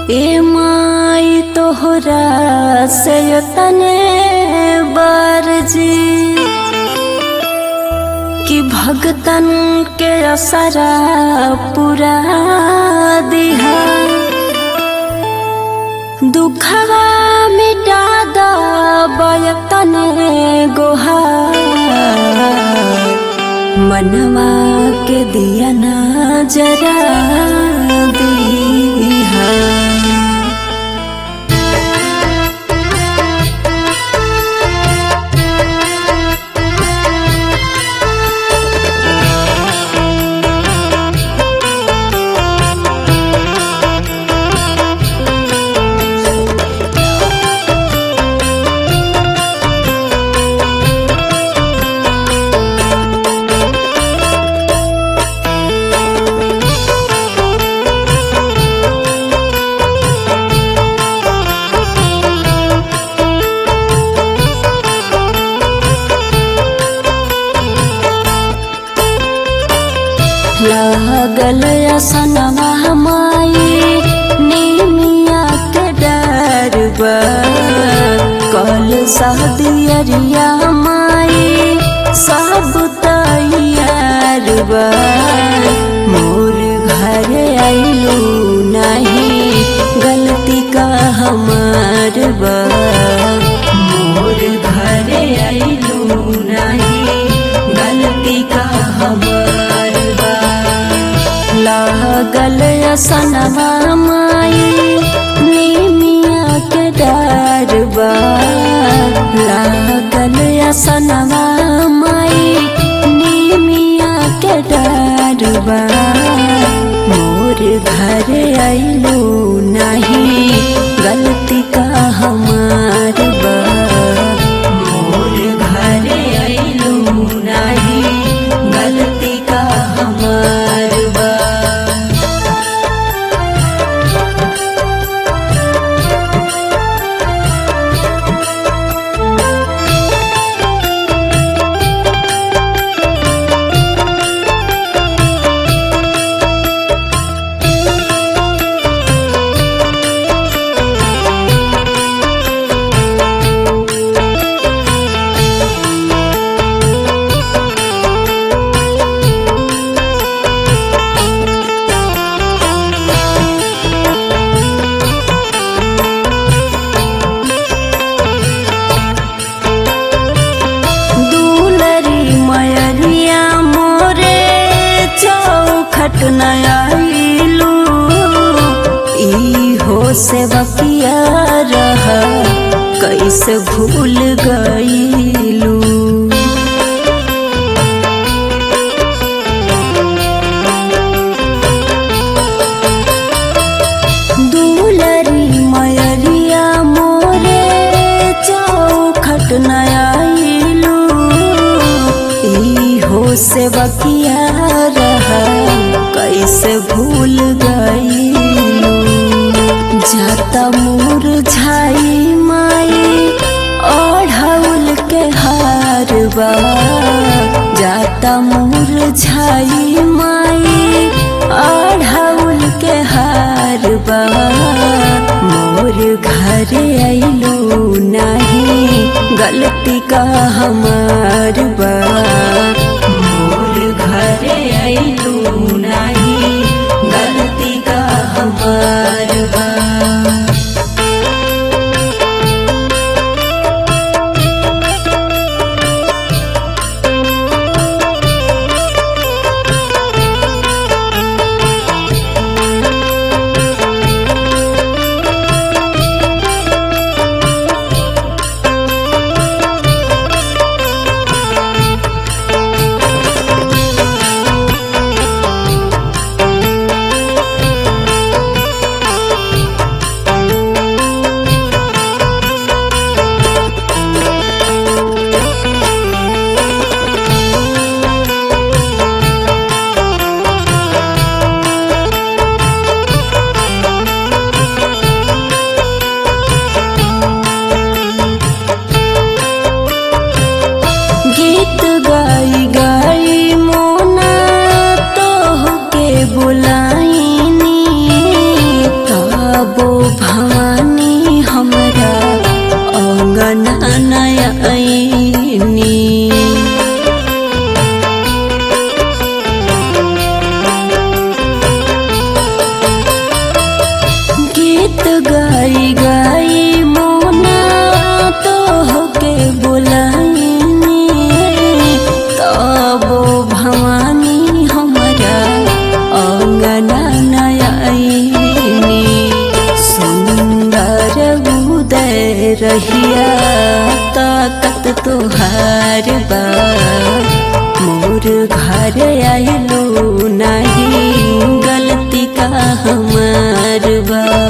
ए माई तोहरा से तने बरजी कि भगतन के असरा पूरा दिहा दुखवा मिटा दयतन गोहा मनवा के दिया ना जरा दीहा लागल असनवा माई निमिया के डरबा कल सहदियरिया माई सब तैयारबा मोर घर आइलू नहीं गलती का हमार बा मोर घर आइलू नहीं गलती का हमार बा लागल असनवा माई निमिया के डरबा लागल असनवा माई निमिया के डरबा मोर घर आइलू नहीं गलती का हमार बा मोर घर आइलू नहीं गलती का हमार बा दुलरी मयरिया मोरे चौखट नयालू ई हो से बकिया रह कैसे भूल गईलू दुलरी मयरिया मोरे चौखट नयालू ई हो से बकिया रह कैसे भूल गईलू जाता मोर झाई माई ओढ़ौल के हारबा जाता मोर झाई माई ओढ़ौल के हारबा मोर घर आइलू नहीं गलती का हमार बा मोर घर आइलू नहीं गलती का हमार बा गईनी सुंदर उदय रहिया ताकत तोहार बा मोर घर आइलो नहीं गलती का हमार बा